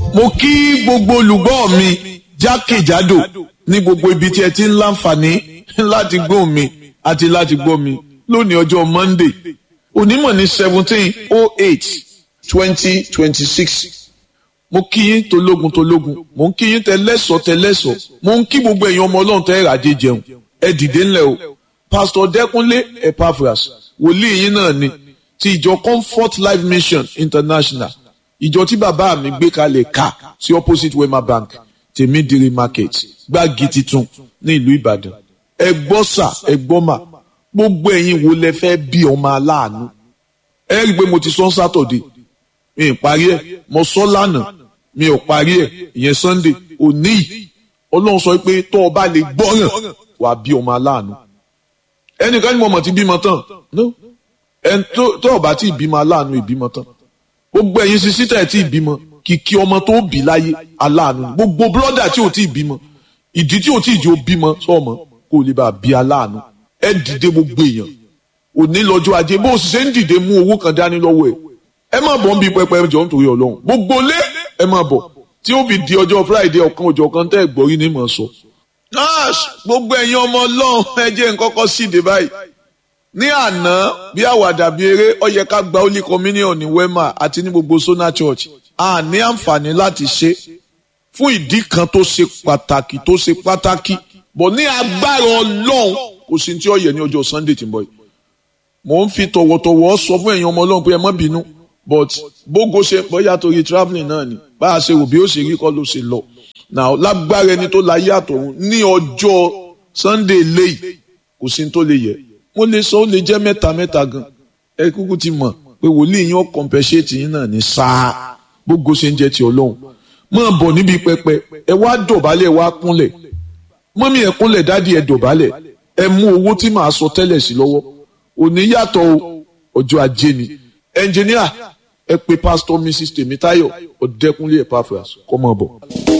mo kí gbogbo olùgbọ́ mi jákèjádò ní gbogbo ibi tí ẹ ti ń láǹfààní láti gbọ́ mi àti láti gbọ́ mi lónìí ọjọ́ Monday onímọ̀ ní seventeen oh eight twenty twenty six mo kí yín tológun tológun mo ń kí yín tẹlẹ́sọ̀ tẹlẹ́sọ̀ mo ń kí gbogbo ẹ̀yin ọmọ ọlọ́run tẹ́ ẹ̀ràjẹ jẹun ẹ dìde ńlẹ̀ o pásítọ̀ dẹ́kunlé epaphras wòlíì yín náà ni ti ìjọ comfort life mission international ìjọ tí bàbá mi gbé kalẹ̀ ká sí opposite wema bank tèmídìrí market gbági titun ní ìlú ìbàdàn ẹ gbọ́ sà ẹ gbọ́ mà gbogbo ẹ̀yin wo lẹ fẹ́ bí ọmọ aláàánú ẹ rí i pé mo ti sọ sátọ̀dé mi ì parí ẹ̀ mo sọ lánàá mi ò parí ẹ̀ ìyẹn sunday òní yìí ọlọ́run sọ pé tó o bá lè gbọ́ràn wàá bí ọmọ aláàánú ẹnìkan ní mo mọ̀ ti bímọ tán no ẹn tó o bá ti bímọ aláàánú ìbímọ tán gbogbo ẹ̀yin sisi tẹ̀ tí ìbímọ kìkì ọmọ tó bí láyé aláàánú gbogbo bírọ́dà tí ò tí ì bímọ ìdí tí ò tí ì jẹ́ ó bímọ sọ́ọ̀mọ́ kó o lè bá a bí aláàánú ẹ dìde gbogbo èèyàn òní lọ́jọ́ ajé bó o sì ṣe ń dìde mú owó kan dání lọ́wọ́ ẹ̀ ẹ má bọ̀ ń bí pẹpẹ jọ nítorí ọlọ́run gbogbo lé ẹ má bọ̀ tí ó fi di ọjọ́ friday ọ̀kan ọjọ́ kan tẹ́ ẹ̀ gbọ́rí ní mọ̀ sọ. nurse gbogbo ẹ̀yin ọmọ ọlọ́run ẹ jẹ́ nkọ́kọ́ síde báyìí ní àná bí àwàdà bí eré ó yẹ ká gba holy communion ní wema àti ní gbogbo sona church a ní àǹfààní láti ṣe fún ìdí kan tó ṣe pàtàkì tó ṣe pàtàkì bọ̀ ní agbára ọlọ́run kò sí tí ó yẹ ní ọjọ́ sunday tí ń bọ̀ yìí mò ń fi tọ̀wọ̀tọ̀wọ̀ sọ fún ẹ̀yin ọmọ ọlọ́run pé ẹ má bínú but bógo ṣe bóyá torí travelling náà ni bá a ṣe rò bí ó ṣe rí kọ́ ló ṣe lọ now lágbára ẹni tó láyé àtọ̀run ní ọjọ́ sunday léyìí kò sí tó lè yẹ mo lè sọ ó lè jẹ́ mẹ́ta mẹ́ta gan ẹ kúkú ti mọ̀ pé wòlíì yín ó compensate yín náà ní sáà bógo ṣe ń jẹ́ ti ọlọ́run máa bọ̀ níbi pẹpẹ ẹ wá dọ̀bálẹ̀ ẹ wá kúnlẹ̀ mọ́mí ẹ kúnlẹ̀ dádì ẹ dọ̀bálẹ̀ ẹ mú owó tí màá sọ tẹ́lẹ̀ sí lọ́wọ́ òní yàtọ̀ ọjọ́ ajé ni ẹnjìníà ẹ pè pásítọ̀ mrs tèmítáyọ̀ ọ̀dẹ́kúnlé epaphras kọ́ mọ́ bọ̀.